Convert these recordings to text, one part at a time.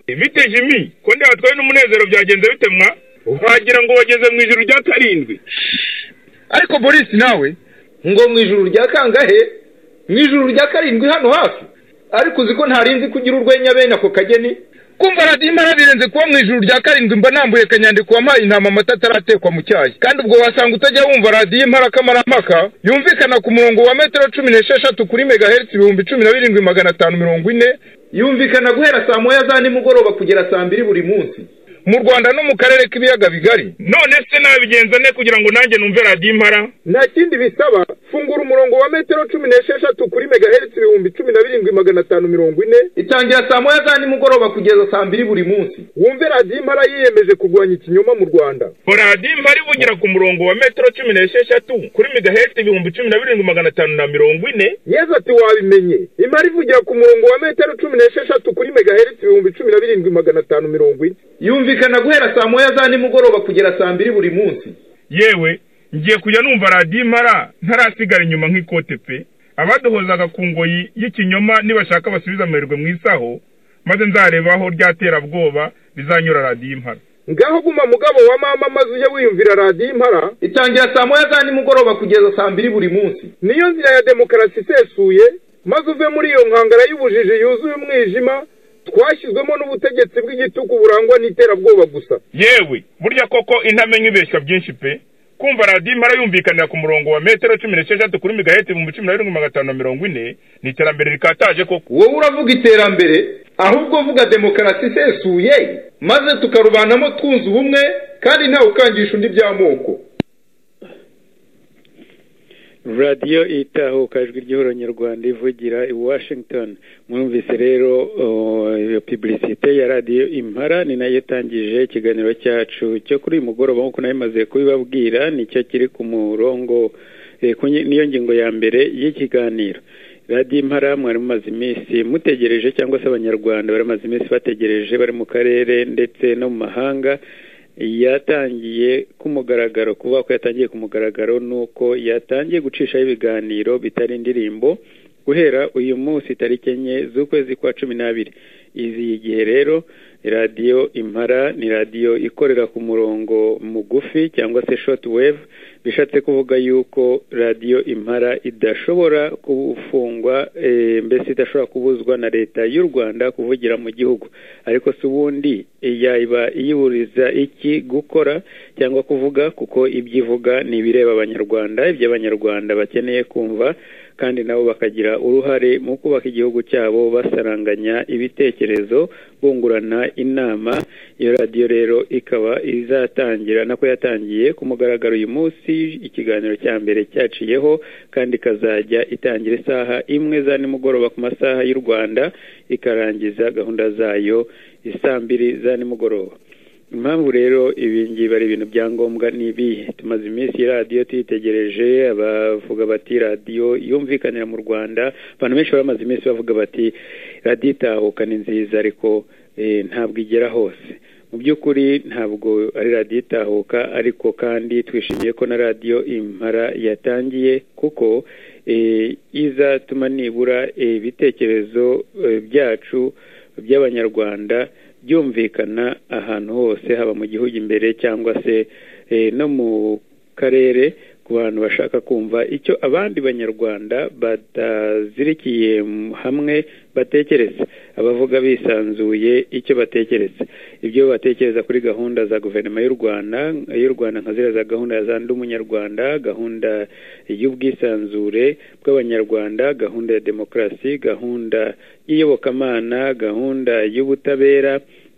bite jimi ko ndatwaye n'umunezero byagenze bitemwa wagira ngo wageze mu ijoro rya karindwi ariko boris nawe ngo mu ijoro rya kangahe mu ijoro rya karindwi hano hafi ariko uzi ko ntarinzi kugira urwenya bene ako kageni kumva radiyo imana birenze kuba mu ijoro rya karindwi mba nambuye kanyandiko wampaye intama amata ataratekwa mu cyayi kandi ubwo wasanga utajya wumva radiyo imparakampaka yumvikana ku murongo wa metero cumi n'esheshatu kuri megahertz ibihumbi cumi na birindwi magana atanu mirongo ine yumvikana guhera saa moya za nimugoroba kugera saa mbiri buri munsi mu rwanda no mu karere k'ibiyaga bigari none se nabigenza ne kugira ngo nanjye numve radiyo impara nta kindi bisaba fungura umurongo wa metero cumi n'esheshatu kuri megahertz ibihumbi cumi na birindwi magana atanu mirongo ine itangira saa moya za nimugoroba kugeza saa mbiri buri munsi wumve radiyo impara yiyemeje kurwanya ikinyoma mu rwanda radiyo impara ivugira ku murongo wa metero cumi n'esheshatu kuri megahertz ibihumbi cumi na birindwi magana atanu na mirongo ine yezu ati wabimenye impara ivugira ku murongo wa metero cumi n'esheshatu kuri megahertz ibihumbi cumi na birindwi magana atanu mirongo ine yumvikana guhera saa moya za nimugoroba kugera saa mbiri buri munsi yewe ngiye kujya numva radiyo impara ntarasigara inyuma nk'ikote pe abaduhozaga ku ngoyi y'ikinyoma nibashaka basubiza amerwe mu isaho maze nzareba aho ry'aterabwoba bizanyura radiyo impara ngaho guma mugabo wa mama maze ujye wiyumvira radiyo impara itangira saa moya za nimugoroba kugeza saa mbiri buri munsi niyo nzira ya demokarasi isesuye maze uve muri iyo nkangara y'ubujiji yuzuye umwijima twashyizwemo n'ubutegetsi bw'igitugu burangwa n'iterabwoba gusa yewe burya koko intamenya ibeshywa byinshi pe kumva radiyo impara yumvikanira ku murongo wa metero cumi n'esheshatu kuri migaheti ibihumbi cumi na birindwi magana atanu na mirongo ine ni iterambere rikataje koko wowe uravuga iterambere ahubwo uvuga demokarasi isesuye maze tukarubanamo twunze ubumwe kandi ntawe ukangisha undi by'amoko radiyo itahukajwe igihoro nyarwanda ivugira i washington mwumvise rero pubulisite ya radiyo impara ni nayo itangije ikiganiro cyacu cyo kuri uyu mugoroba nk'uko nayo imaze kubibabwira nicyo kiri ku murongo niyo ngingo ya mbere y'ikiganiro radiyo impara mwari mumaze iminsi mutegereje cyangwa se abanyarwanda bari bamaze iminsi bategereje bari mu karere ndetse no mu mahanga yatangiye ku mugaragaro kuvuga ko yatangiye ku mugaragaro ni uko yatangiye gucishaho ibiganiro bitari indirimbo guhera uyu munsi tariki enye z'ukwezi kwa cumi n'abiri izi gihe rero radiyo impara ni radiyo ikorera ku murongo mugufi cyangwa se shoti wevu bishatse kuvuga yuko radiyo impara idashobora gufungwa mbese idashobora kubuzwa na leta y'u rwanda kuvugira mu gihugu ariko si ubundi yaba iyiburiza iki gukora cyangwa kuvuga kuko ibyo ivuga ni ibireba abanyarwanda ibyo abanyarwanda bakeneye kumva kandi nabo bakagira uruhare mu kubaka igihugu cyabo basaranganya ibitekerezo bungurana inama iyo radiyo rero ikaba izatangira nako yatangiye ku mugaragaro uyu munsi ikiganiro cya mbere cyaciyeho kandi ikazajya itangira isaha imwe za nimugoroba ku masaha y'u rwanda ikarangiza gahunda zayo isaa mbiri za nimugoroba impamvu rero ibi ngibi ari ibintu bya ngombwa ni ibihe tumaze iminsi radiyo tuyitegereje abavuga bati radiyo yumvikanira mu rwanda abantu benshi bamaze iminsi bavuga bati radiyo itahuka ni nziza ariko ntabwo igera hose mu by'ukuri ntabwo ari radiyo itahuka ariko kandi twishimiye ko na radiyo impara yatangiye kuko izatuma nibura ibitekerezo byacu by'abanyarwanda byumvikana ahantu hose haba mu gihugu imbere cyangwa se no mu karere ku bantu bashaka kumva icyo abandi banyarwanda batazirikiye hamwe batekereza abavuga bisanzuye icyo batekereza ibyo batekereza kuri gahunda za guverinoma y'u rwanda y'u rwanda nka ziriya za gahunda ya za ndi umunyarwanda gahunda y'ubwisanzure bw'abanyarwanda gahunda ya demokarasi gahunda y'iyobokamana gahunda y'ubutabera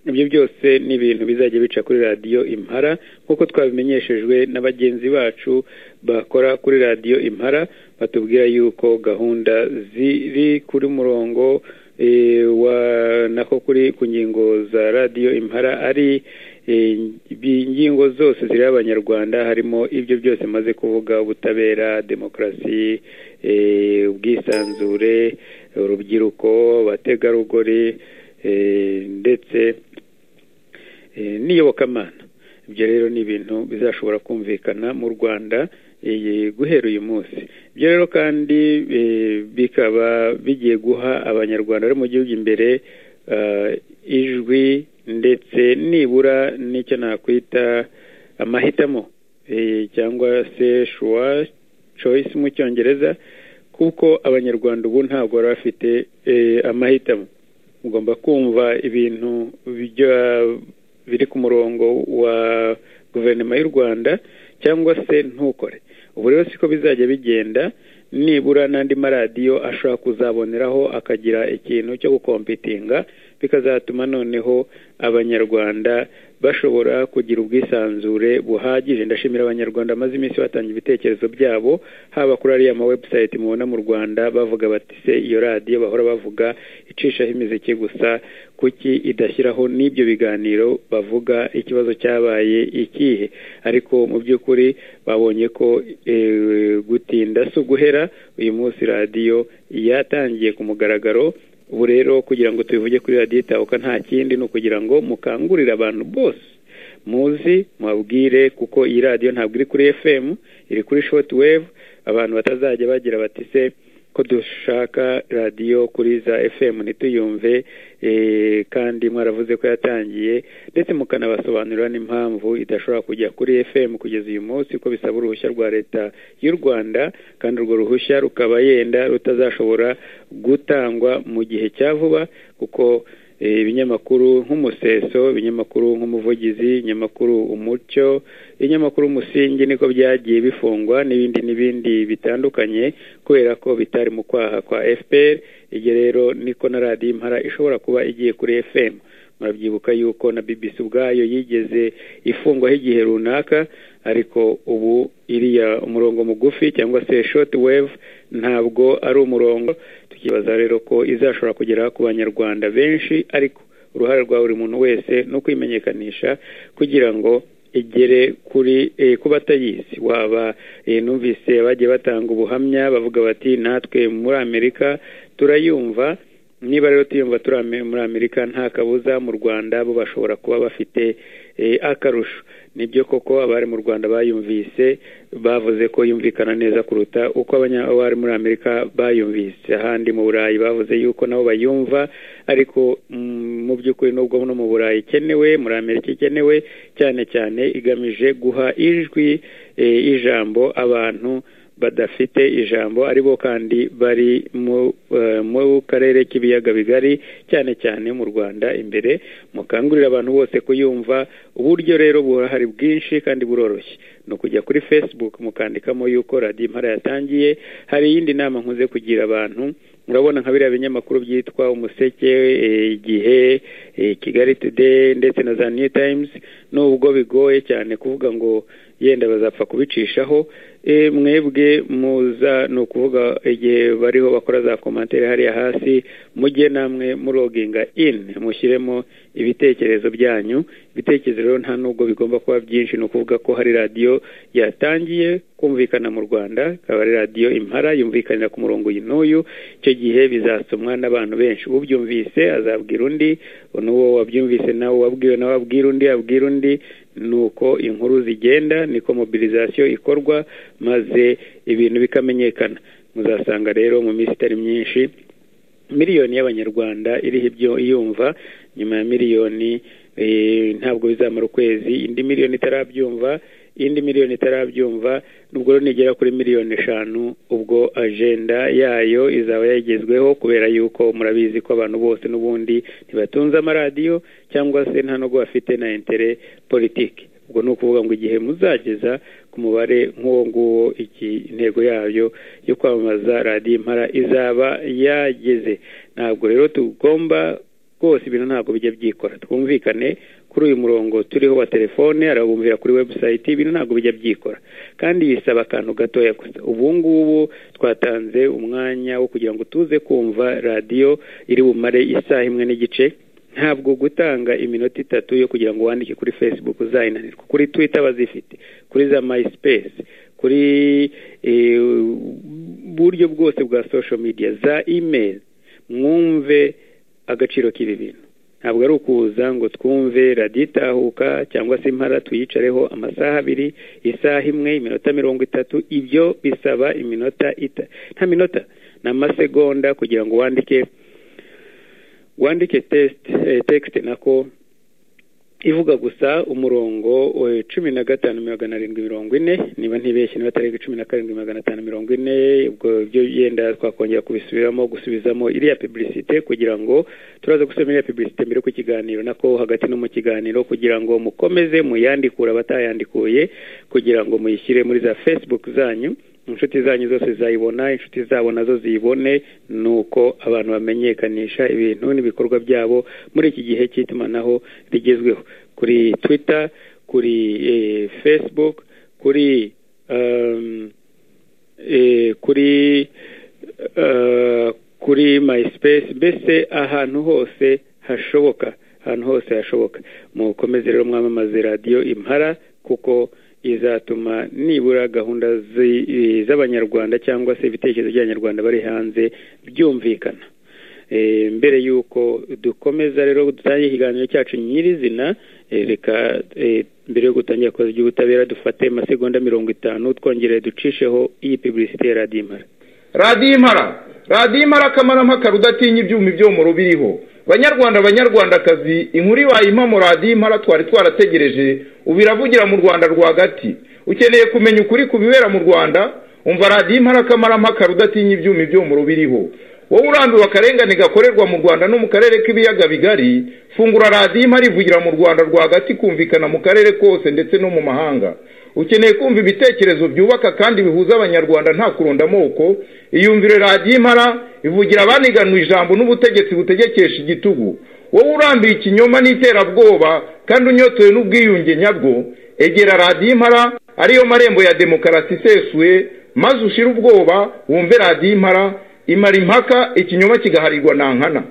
ibyo byose ni ibintu bizajya bica kuri radiyo impara nk'uko twabimenyeshejwe na bagenzi bacu bakora kuri radiyo impara batubwira yuko gahunda ziri kuri murongo wa nako kuri ku ngingo za radiyo impara ari ingingo zose ziriho abanyarwanda harimo ibyo byose maze kuvuga ubutabera demokarasi ubwisanzure urubyiruko abategarugori ndetse n'iyobokamana ibyo rero ni ibintu bizashobora kumvikana mu rwanda guhera uyu munsi ibyo rero kandi bikaba bigiye guha abanyarwanda bari mu gihugu imbere ijwi amajwi ndetse nibura n'icyo nakwita amahitamo cyangwa se shuwa choice mu cyongereza kuko abanyarwanda ubu ntabwo bari bafite amahitamo mugomba kumva ibintu biri ku murongo wa guverinoma y'u rwanda cyangwa se ntukore ubu rero siko bizajya bigenda nibura n'andi maradiyo ashobora kuzaboneraho akagira ikintu cyo gukompitinga bikazatuma noneho abanyarwanda bashobora kugira ubwisanzure buhagije ndashimira abanyarwanda bamaze iminsi batanga ibitekerezo byabo haba kuri ariya mawebusayiti mubona mu rwanda bavuga bati se iyo radiyo bahora bavuga icishaho imiziki gusa kuki idashyiraho n'ibyo biganiro bavuga ikibazo cyabaye ikihe ariko mu by'ukuri babonye ko gutinda si uguhera uyu munsi radiyo yatangiye ku mugaragaro ubu rero kugira ngo tubivuge kuri radiyo itahuka nta kindi ni ukugira ngo mukangurire abantu bose muzi mubabwire kuko iyi radiyo ntabwo iri kuri fm iri kuri shoti wevu abantu batazajya bagira bati se ko dushaka radiyo kuri za fm ntituyumve kandi mwaravuze ko yatangiye ndetse mukanabasobanurira n'impamvu idashobora kujya kuri fm kugeza uyu munsi ko bisaba uruhushya rwa leta y'u rwanda kandi urwo ruhushya rukaba yenda rutazashobora gutangwa mu gihe cya vuba kuko ibinyamakuru nk'umuseso ibinyamakuru nk'umuvugizi ibinyamakuru umucyo ibinyamakuru umusingi niko byagiye bifungwa n'ibindi n'ibindi bitandukanye kubera ko bitari mu kwaha kwa fpr igihe rero niko na radiyo impara ishobora kuba igiye kuri fm murabyibuka yuko na bbc ubwayo yigeze ifungwaho igihe runaka ariko ubu iriya umurongo mugufi cyangwa se shoti wevu ntabwo ari umurongo tukibaza rero ko izashobora kugera ku banyarwanda benshi ariko uruhare rwa buri muntu wese ni ukwimenyekanisha kugira ngo igere kuri ku batayizi waba numvise bagiye batanga ubuhamya bavuga bati natwe muri amerika turayumva niba rero tuyumva turi muri amerika nta kabuza mu rwanda bo bashobora kuba bafite akarusho nibyo koko abari mu rwanda bayumvise bavuze ko yumvikana neza kuruta uko abari muri amerika bayumvise ahandi mu burayi bavuze yuko nabo bayumva ariko mu by'ukuri nubwo no mu burayi ikenewe muri amerika ikenewe cyane cyane igamije guha ijwi ijambo abantu badafite ijambo aribo kandi bari mu karere k'ibiyaga bigari cyane cyane mu rwanda imbere mukangurira abantu bose kuyumva uburyo rero burahari bwinshi kandi buroroshye ni ukujya kuri facebook mukandikamo yuko radiyo impara yatangiye hari iyindi nama nkunze kugira abantu murabona nka biriya binyamakuru byitwa umuseke igihe kigali today ndetse na za new times nubwo bigoye cyane kuvuga ngo yenda bazapfa kubicishaho mwebwe muza ni ukuvuga igihe bariho bakora za komantere hariya hasi mujye namwe muroginga in mushyiremo ibitekerezo byanyu ibitekerezo rero nta nubwo bigomba kuba byinshi ni ukuvuga ko hari radiyo yatangiye kumvikana mu rwanda ikaba ari radiyo impara yumvikanira ku murongo uyu n'uyu icyo gihe bizasomwa n'abantu benshi ubyumvise azabwira undi n'uwo wabyumvise nawe wabwiwe nawe abwira undi abwira undi nuko inkuru zigenda niko mobilizasiyo ikorwa maze ibintu bikamenyekana muzasanga rero mu minsi itari myinshi miliyoni y'abanyarwanda iriho ibyo yumva nyuma ya miliyoni ntabwo bizamara ukwezi indi miliyoni itarabyumva indi miliyoni itarabyumva nubwo rero nigera kuri miliyoni eshanu ubwo ajenda yayo izaba yagezweho kubera yuko murabizi ko abantu bose n'ubundi ntibatunze amaradiyo cyangwa se nta nubwo bafite na intere politiki ubwo ni ukuvuga ngo igihe muzageza ku mubare nk'uwo nguwo iki intego yayo yo kwamamaza radiyo impara izaba yageze ntabwo rero tugomba rwose ibintu ntabwo bijya byikora twumvikane kuri uyu murongo turiho wa telefone arabumvira kuri webusayiti ibintu ntabwo bijya byikora kandi bisaba akantu gatoya gusa ubu ngubu twatanze umwanya wo kugira ngo tuze kumva radiyo iri bumare isaha imwe n'igice ntabwo gutanga iminota itatu yo kugira ngo wandike kuri facebook uzayinanirwa kuri twitter bazifite kuri za myspace kuri buryo bwose bwa social media za email mwumve agaciro k'ibi bintu ntabwo ari ukuza ngo twumve radiyo itahuka cyangwa se impara tuyicareho amasaha abiri isaha imwe iminota mirongo itatu ibyo bisaba iminota ita nta minota ni amasegonda kugira ngo wandike wandike tekisite nako ivuga gusa umurongo cumi na gatanu magana arindwi mirongo ine niba ntibeshye niba atari cumi na karindwi magana atanu mirongo ine ubwo byo yenda twakongera kubisubiramo gusubizamo iriya pibulisite kugira ngo turaza gusoma iriya pibulisite mbere ku kiganiro nako hagati no mu kiganiro kugira ngo mukomeze muyandikure abatayandikuye kugira ngo muyishyire muri za fesibuku zanyu inshuti zanyu zose zayibona inshuti zabo nazo ziyibone ni uko abantu bamenyekanisha ibintu n'ibikorwa byabo muri iki gihe cy'itumanaho rigezweho kuri twita kuri facebook kuri kuri kuri myspace mbese ahantu hose hashoboka ahantu hose hashoboka mukomeze rero mwamamaze radiyo impara kuko izatuma nibura gahunda z'abanyarwanda cyangwa se ibitekerezo by'abanyarwanda bari hanze byumvikana mbere y'uko dukomeza rero dutangire ikiganiro cyacu nyirizina reka mbere yo gutangira koza iby'ubutabera dufate amasegonda mirongo itanu twongere ducisheho iyi pibulisite ya radiyo impara radiyo impara radiyo impara akamarampaka rudatinya ibyuma ibyomoro biriho banyarwanda banyarwandakazi inkuru ibayima mu radiyo impara twari twarategereje ubu iravugira mu rwanda rwagati ukeneye kumenya ukuri ku bibera mu rwanda umva radiyo impara akamarampaka rudatinya ibyuma ibyomoro biriho wowe urambiwe akarengane gakorerwa mu rwanda no mu karere k'ibiyaga bigari fungura radiyo impara ivugira mu rwanda rwagati kumvikana mu karere kose ndetse no mu mahanga ukeneye kumva ibitekerezo byubaka kandi bihuza abanyarwanda nta kurunda amoko iyumvire radiyo impara ivugira abaniganwa ijambo n'ubutegetsi butegekesha igitugu wowe urambiwe ikinyoma n'iterabwoba kandi unyotewe n'ubwiyunge nyabwo egera radiyo impara ariyo marembo ya demokarasi isesuye maze ushire ubwoba wumve radiyo impara imara impaka ikinyoma kigaharirwa na nkana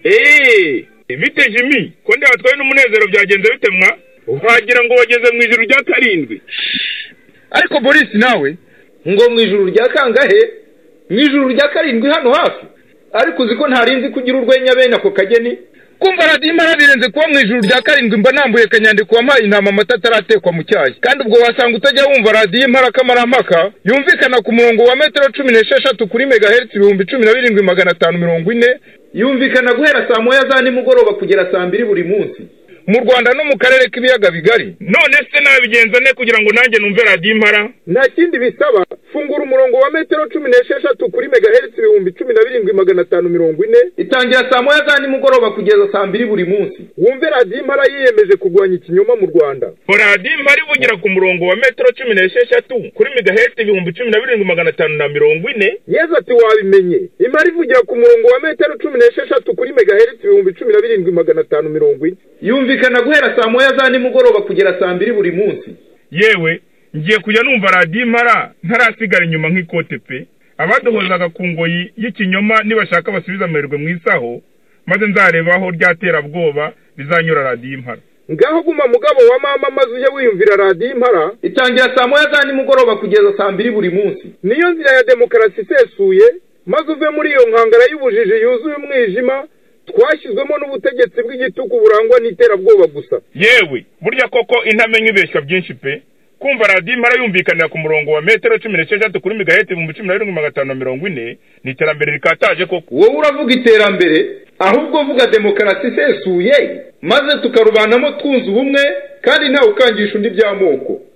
eee bite jimi ko ndeba twaye n'umunezero byagenze bitemwa wagira ngo wageze mu ijoro rya karindwi ariko Boris nawe ngo mu ijoro rya kangahe mu ijoro rya karindwi hano hafi ariko uzi ko ntarinzi kugira urwenya bene ako kageni kumva radiyo impara birenze kuba mu ijoro rya karindwi mba nambuye akanyandiko wampaye intama amata ataratekwa mu cyayi kandi ubwo wasanga utajya wumva radiyo impara kamarampaka yumvikana ku murongo wa metero cumi n'esheshatu kuri megahertz ibihumbi cumi na birindwi magana atanu mirongo ine yumvikana guhera saa moya za nimugoroba kugera saa mbiri buri munsi mu rwanda no mu karere k'ibiyaga bigari none se nabigenza ne kugira ngo nanjye numve radiyo impara nta kindi bisaba fungura umurongo wa metero cumi n'esheshatu kuri megahertz ibihumbi cumi na birindwi magana atanu mirongo ine itangira saa moya za nimugoroba kugeza saa mbiri buri munsi wumve radiyo impara yiyemeje kurwanya ikinyoma mu rwanda radiyo impara ivugira ku murongo wa metero cumi n'esheshatu kuri megahertz ibihumbi cumi na birindwi magana atanu na mirongo ine yeza ati wabimenye impara ivugira ku murongo wa metero cumi n'esheshatu kuri megahertz ibihumbi cumi na birindwi magana atanu mirongo ine yumvikana guhera saa moya za nimugoroba kugera saa mbiri buri munsi yewe ngiye kujya numva radiyo impara ntarasigara inyuma nk'ikote pe abaduhozaga ku ngoyi y'ikinyoma nibashaka basubiza amerwe mu isaho maze nzareba aho ry'aterabwoba bizanyura radiyo impara ngaho guma mugabo wa mama maze ujye wiyumvira radiyo impara itangira saa moya za nimugoroba kugeza saa mbiri buri munsi niyo nzira ya demokarasi isesuye maze uve muri iyo nkangara y'ubujiji yuzuye umwijima twashyizwemo n'ubutegetsi bw'igitugu burangwa n'iterabwoba gusa yewe burya koko intamenya ibeshya byinshi pe kumva radiyo impara yumvikanira ku murongo wa metero cumi n'esheshatu kuri migaheti ibihumbi cumi na birindwi magana atanu na mirongo ine ni iterambere rikataje koko wowe uravuga iterambere ahubwo uvuga demokarasi isesuye maze tukarubanamo twunze ubumwe kandi ntawe ukangisha undi by'amoko